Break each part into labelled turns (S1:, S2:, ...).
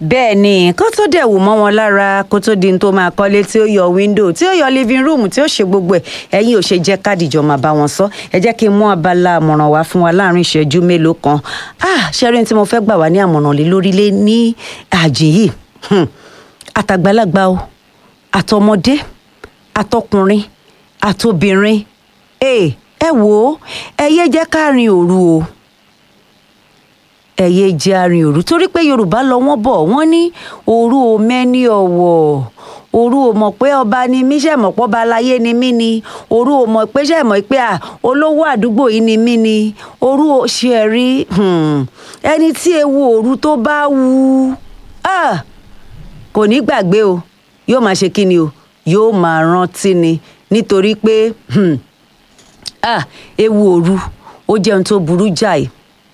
S1: bẹ́ẹ̀ ni kó tó dẹ̀ wù mọ́ wọn lára kó tó di n tó máa kọ́lé tí ó yọ wíńdò tí ó yọ living room tí ó ṣe gbogbo ẹ̀ ẹ̀yin ò ṣe jẹ́ kádìjọ máa bá wọn sọ ẹ jẹ́ kí n mú abala àmọ̀ràn wá fún wa láàrin ìṣẹ́jú mélòó kan ah ṣẹ́rin tí mo fẹ́ gbà wá ní àmọ̀ràn lé lórílẹ̀ ní àjì yìí hmm. àtàgbàlagbà o àtọmọdé àtọkùnrin àtobìnrin ẹ ẹ wò ó ẹ yé jẹ́ ká rin òru o ẹ̀yẹ jẹ́ arin òru torí pé yorùbá lọ wọ́n bọ̀ wọ́n ní òru ò mẹ́ni ọ̀wọ̀ òru ò mọ̀ pé ọba ni mí ṣe mọ̀ pé ọba aláyé ni mí ni òru ò mọ̀ pé ṣe mọ̀ pé à olówó àdúgbò yìí ni mí ni òru ò ṣe rí ẹni tí ewu òru tó bá wù kò ní gbàgbé o yóò máa ṣe kí ni o yóò máa rántí ni nítorí pé ewu òru ó jẹ́ ohun tó burú jáì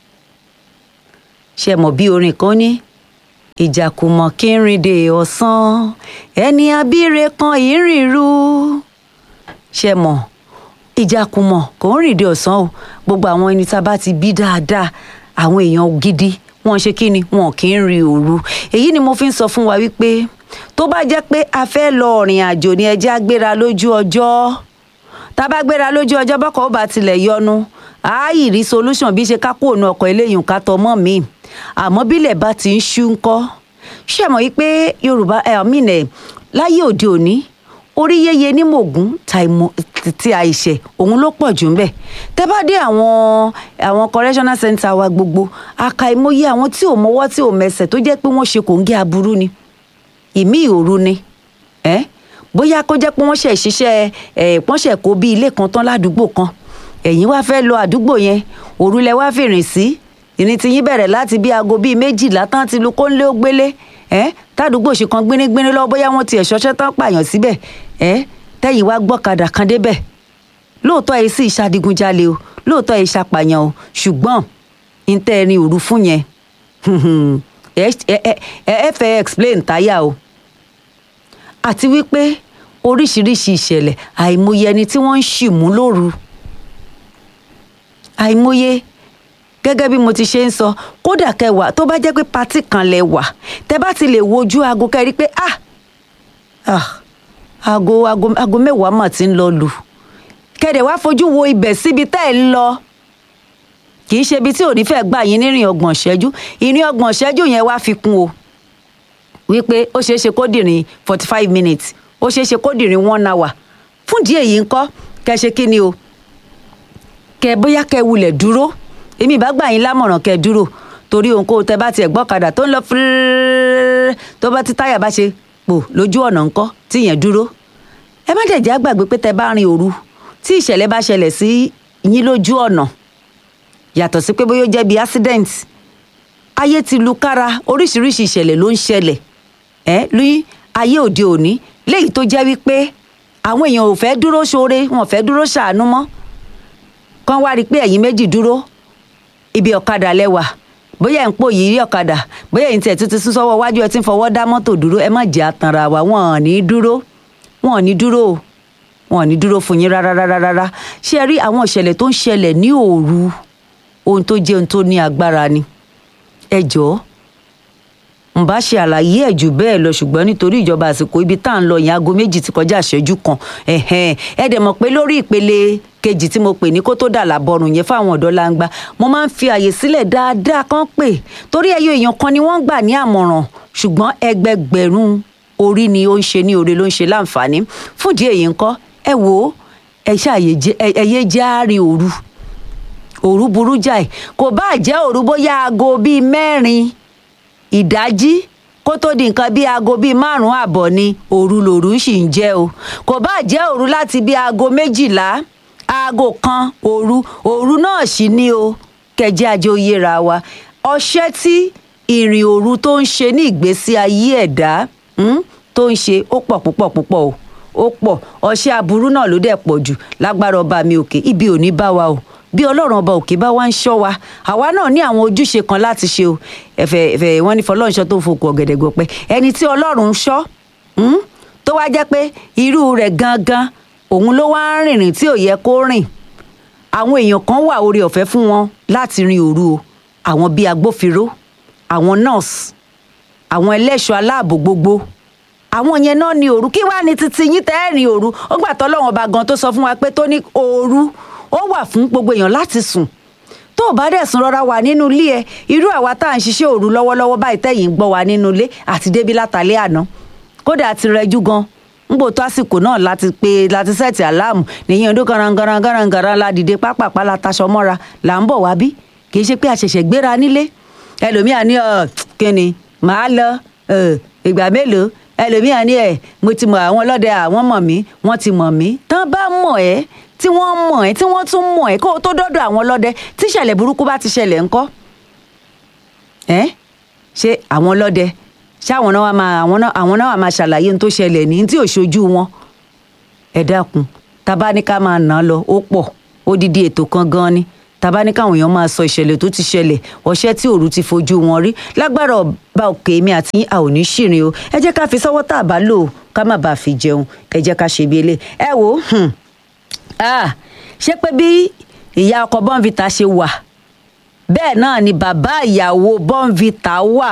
S1: ṣe mọ̀ bí orin kan ní ìjàkùmọ̀ kí n rìn dé ọ̀sán ẹni abíire kan ìrìnrú ṣe mọ̀ ìjàkùmọ̀ kò ń rìn dé ọ̀sán o gbogbo àwọn ẹni tá a bá ti bí dáadáa àwọn èèyàn gidi wọn ṣe kí ni wọn kì í rin òru èyí ni mo fi ń sọ fún wa wípé tó bá jẹ́ pé a fẹ́ lọ ọ̀rìn àjò ní ẹjẹ́ agbéra lójú ọjọ́ tá a bá gbéra lójú ọjọ́ bọ́kọ̀ ó bá tilẹ̀ yọnu àáyì rí solution bí ṣe ká kó òun ọkọ̀ eléyìí ká tọmọ́ mi àmọ́ bílẹ̀ bá ti ń ṣú ńkọ́ ṣé mọ̀ yí pé yorùbá ẹ̀ àmìnẹ̀ láyé òde òní orí yéye ní mògún ti àìṣẹ̀ òun ló pọ̀ jù ń bẹ̀ tẹ́ bá dé àwọn àwọn correctional center wa gbogbo àkàìmọye àwọn tí ò mọwọ́ tí ò mẹsẹ̀ tó jẹ́ pé wọ́n ṣe kò ń gé aburú ni ìmí ìhòòrù ni ẹ́ bóyá kó jẹ́ pé wọ́n ṣẹ̀ ṣiṣẹ́ ẹ̀ wọ́n ṣẹ̀ kó bí ilé kan tán ládùúgbò kan ẹ̀yin wá fẹ́ lọ àdúgbò yẹn òru lẹ wá fìrìn sí ìrìn tí yín bẹ̀rẹ̀ láti bí aago bíi méjìlá tán ti lu kóńlé ó gbélé ẹ́ tádùúgbò ṣe kan gbénégbéné lọ́wọ́ bóyá wọ́n ti ẹ̀ ṣọṣẹ́ tán pààyàn síbẹ̀ ẹ́ tẹ́yìn wá gbọ́kadà kan débẹ̀ lóòótọ́ ẹ̀ sì ṣàdígunjalè o lóòótọ́ ẹ̀ ṣàpàyàn o ṣùgbọ́n ìtẹ́ ẹ̀rin òru fún yẹn ẹ fẹ́ explain táyà o àti wípé oríṣiríṣi ìṣẹ̀lẹ̀ àìmọye ẹni tí wọ́n ń ṣì mú lóru àìmọye gẹ́gẹ́ bí mo ti ṣe ń sọ kódà kẹwàá tó bá jẹ́ pé patí kan lẹ wà tẹ bá ti lè wojú aago kẹrí pé ah ah aago aago aago mẹ́wàá mà ti ń lọ lù kẹ̀dẹ̀ wá fojú wo ibẹ̀ síbi tẹ́ ẹ̀ ń lọ kì í ṣe ibi tí ò ní fẹ́ gbà yín nírìn ọgbọ̀n ṣẹ́jú ìrìn ọgbọ̀n ṣẹ́jú yẹn wá fi kún o wípé ó ṣeé ṣe kó dìrín forty five minutes ó ṣeé ṣe kó dìrín one hour fún díẹ̀ yìí ńkọ́ kẹ ṣe kí ni o kẹ bóyá kẹ wulẹ̀ dúró èmi ìbá gbà yín lámọ̀ràn kẹ dúró torí òun kó tẹ bá tiẹ̀ gbọ́kadà tó ń lọ fúrúrúrú tó bá ti táyà bá ṣe pò lójú ọ̀nà ńkọ́ tí yẹn dúró ẹ má dẹ̀ jẹ́ àgbàgbé pé tẹ bá rin òru tí ìṣẹ̀lẹ̀ bá ṣẹlẹ̀ sí yín lójú ọ̀nà yàtọ̀ sí pé bóyá ó jẹ́ bí accident ayé ti lu kára oríṣiríṣi ìṣẹ̀lẹ̀ ló ń ṣẹlẹ̀ ẹ́ lóyún ayé òde òní léyìí tó jẹ́ wípé àwọn èèyàn ò fẹ́ dúró ṣoore wọn ò fẹ́ dúró ṣàánú mọ́ kán wá rí i pé ẹ̀yin méjì dúró ibi ọ̀kadà lẹ́wà bóyá ẹ̀ ń pò yìí rí ọ̀kadà bóyá ẹ̀yin tiẹ̀ tún ti sún sọ́wọ́ wájú ẹ ti ń fọwọ́ dá mọ́tò dúró ẹ má jẹ́ àtànra wa wọn ò ní dúró wọn ò ní dúró o wọn ò ní dúró fún yín rárá rárá rárá ṣé ẹ rí àwọn ìṣẹ̀lẹ̀ tó ń ṣẹlẹ̀ ní òru ohun tó jẹ́ ohun tó ní agbára ni ẹ jọ̀ọ́ n bá ṣe àlàyé ẹ̀ jù bẹ́ẹ̀ lọ ṣùgbọ́n nítorí ìjọba àsìkò ibi tá à ń lọ yẹn aago méjì ti kọjá ìṣẹ́jú kan ẹ dẹ̀ mọ̀ pé lórí ìpele kejì tí mo pè ní kó tó dà lábọrùn yẹn fáwọn ọ̀dọ́ langba mo máa ń fi àyè sílẹ̀ dáadáa kán pè torí ẹyọ èèyàn kan ni wọ́n gbà ní àmọ̀ràn ṣùgbọ́n ẹgbẹgbẹ̀rún orí ni ó ń ṣe ní oore ló ń ṣe láǹfààní fúndì èyí ńkọ́ ẹ wò ó ẹ ṣàyè jẹ́ àárín òru òru burú jáì kò bá jẹ́ òru bóyá aago bíi mẹ́rin ìdájí kó tó di nǹkan bíi aago bíi márùn-ún àbọ̀ ni òru lòru sì ń jẹ́ o kò bá jẹ́ òru láti bíi aago méjìlá aago kan òru òru náà sì ní o kẹjẹ àjẹ oyera wa ọṣẹ́ tí ìrìn òru tó ń ṣe ní ìgbésí ayé ẹ̀dá tó ń ṣe ó pọ̀ púpọ̀ púpọ̀ o ó pọ̀ ọṣẹ́ aburú náà ló dẹ̀ pọ̀ jù lágbára ọba mi òkè ibi ò ní bá wa o bí ọlọ́run ọba òkè bá wá ń ṣọ́ wa àwa náà ní àwọn ojúṣe kan láti ṣe o ẹ̀fẹ̀ ẹ̀fẹ̀ wọ́n ní fọlọ́runṣọ́ tó ń fokùn ọ̀gẹ̀dẹ̀ gbọ̀pẹ́ ẹni tí ọlọ́run ń ṣọ́ tó wá jẹ́ pé irú rẹ̀ gangan òun ló wá ń rìnrìn tí ò yẹ kó rìn àwọn èèyàn kan wà oore ọ̀fẹ́ fún wọn láti rin òru o àwọn bíi agbófinró àwọn nurse àwọn ẹlẹ́ṣọ́ aláàbò gbogbo àwọn yẹn náà ní òru kí wàá ní títí yín tẹ́ẹ̀rìn òru ó gbà tọ́ lọ́wọ́n ọba gan tó sọ fún wa pé tó ní òru ó wà fún gbogbo èèyàn láti sùn tó o bá dẹ̀ sùn rọra wà nínú ilé ẹ irú àwa tá à ń ṣiṣẹ́ òru lọ́wọ́lọ́wọ́ báyìí tẹ̀yìn ń gbọ́ wa nínú ilé àti débi látàlẹ́ àná kódà ti rẹjú gan ngbò tó àsìkò náà láti pe láti sẹ́ẹ̀tì aláàmù nìyẹn ọdún garangaran garangaran la dìde pápápá la taṣọ mọ́ra là ń bọ̀ wá bí kì í ṣe pé a ṣẹ̀ṣẹ̀ gbéra nílé ẹlòmíà ní ọ kíni màá lọ ìgbà mélòó ẹlòmíà ní ẹ mo ti mọ àwọn ọlọ́dẹ àwọn mọ̀ mí wọ́n ti mọ̀ mí tán bá mọ̀ ẹ́ tí wọ́n mọ̀ ẹ́ tí wọ́n tún mọ̀ ẹ́ kó o tó dọ́dọ̀ àwọn ọlọ́dẹ tí ìṣẹ̀lẹ̀ burúkú bá ti ṣẹlẹ̀ ńkọ́ ẹ́ ṣé àwọn ọlọ́dẹ ṣé àwọn náà wà máa àwọn náà àwọn náà wà máa ṣàlàyé ohun tó ṣẹlẹ̀ ní tí ò ṣojú wọn ẹ dákun tábà ní ká máa nà án lọ ó pọ̀ odidi ètò kan gan ni tábà ní káwọn èèyàn máa sọ ìṣẹ̀lẹ̀ tó ti ṣẹlẹ̀ ọṣẹ́ tí òru ti fojú wọn rí lágbára ọba òkè mi àti a ò ní ṣìrìn o ẹ jẹ́ ká fi sọ́wọ́ tá a bá lò ká má bàa fi jẹun ẹ jẹ́ ká ṣe bí ilé ẹ wò ó ṣé pé bí ìyá ọkọ bọ́ǹvìtà ṣe wà bẹ́ẹ̀ náà ni bàbá ìyàwó bọ́ǹvìtà wà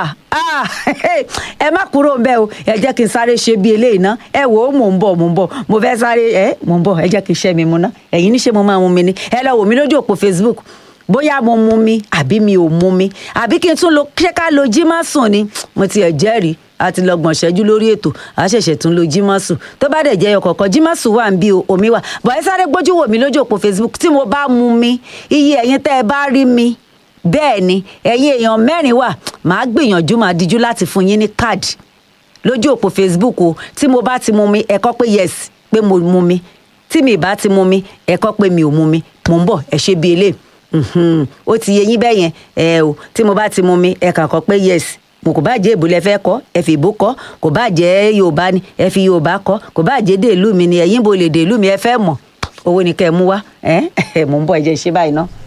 S1: ẹ má kúrò ń bẹ́ o ẹ jẹ́ kí n sáré ṣe bí eléyìí ná ẹ wò ó mò ń bọ̀ mò ń bọ̀ mo fẹ́ sáré ẹ mò ń bọ̀ ẹ jẹ́ kí n ṣẹ́ mi mu ná ẹ̀yin ní ṣé mo máa mu mi ni ẹ lọ wò mí lójú òpó Facebook bóyá mo mu mi àbí mi ò mu mi àbí kí n tún lo ṣé ká lo jí má sùn ni mo ti ẹ̀ jẹ́rìí a ti lọ gbọ̀n ṣẹ́jú lórí ètò a ṣẹ̀ṣẹ̀ tún lo jímọ̀sù tó bá dẹ̀ jẹ́ ọkọ̀ kan jímọ̀sù wà ń bí omi wà bọ̀ ẹ sáré gbójú wò mí lójú òpó Facebook tí mo bá mu mi iye ẹ̀yin tẹ́ ẹ bá rí mi bẹ́ẹ̀ ni ẹ̀yin èèyàn mẹ́rin wà màá gbìyànjú màá díjú láti fún yín ní káàdì lójú òpó Facebook o tí mo bá ti mu mi ẹ kọ pé yes pé mo mu mi tí mi bá ti mu mi ẹ kọ pé mi ò mu mi mò ń bọ̀ ẹ ṣe bí eléyìí ó ti yé yín bẹ́ẹ̀ yẹn ẹ o tí mo bá ti mu mi ẹ kàn kọ pé yes mo kò bá jẹ́ èbó lẹ fẹ́ kọ́ ẹ fi èbó kọ́ kò bá jẹ́ yorùbá ni ẹ fi yorùbá kọ́ kò bá jẹ́ dèlú mi ni ẹ̀yin bo lè dèlú mi ẹ fẹ́ mọ̀ owó ni kẹ́ ẹ mú wá ẹ mò ń bọ̀ ẹ jẹ́ ṣe báyìí ná.